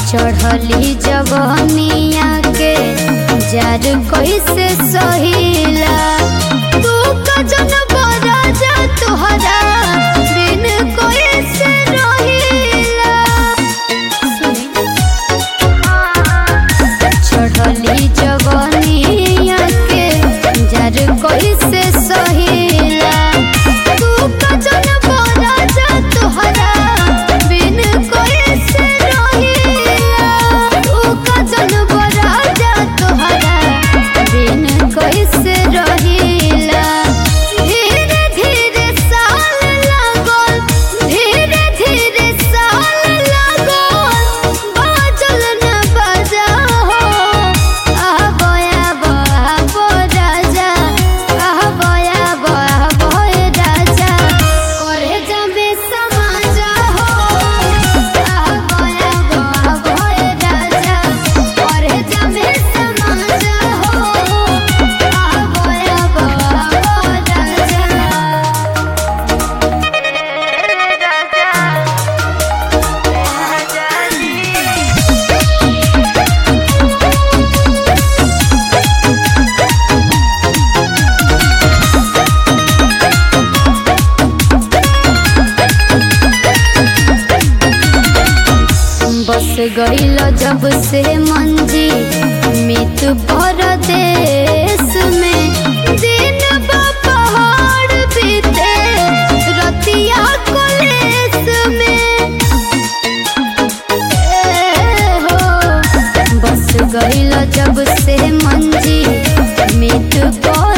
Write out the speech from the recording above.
चढ़ली जवनिया के जार कैसे सहिला तू कजन बरा जा तुहरा बिन कैसे रहिला चढ़ली जवनिया के जार कैसे सहिला तू कजन बरा जा तुहरा बिन कैसे रहिला तू कजन बरा जा तुहरा बिन कैसे रहिला धीरे धीरे साल लागल धीरे धीरे साल लागल बाजल न बजा हो आबो आबो आबो राजा आबो आबो आबो राजा करे जाबे समाज हो आबो आबो आबो राजा करे जाबे समाज हो आबो आबो आबो बस गईल जब से मंजी मित परदेश में दिन बा पहाड़ बीते रतिया कलेस में ए हो बस गईल जब से मंजी मित पर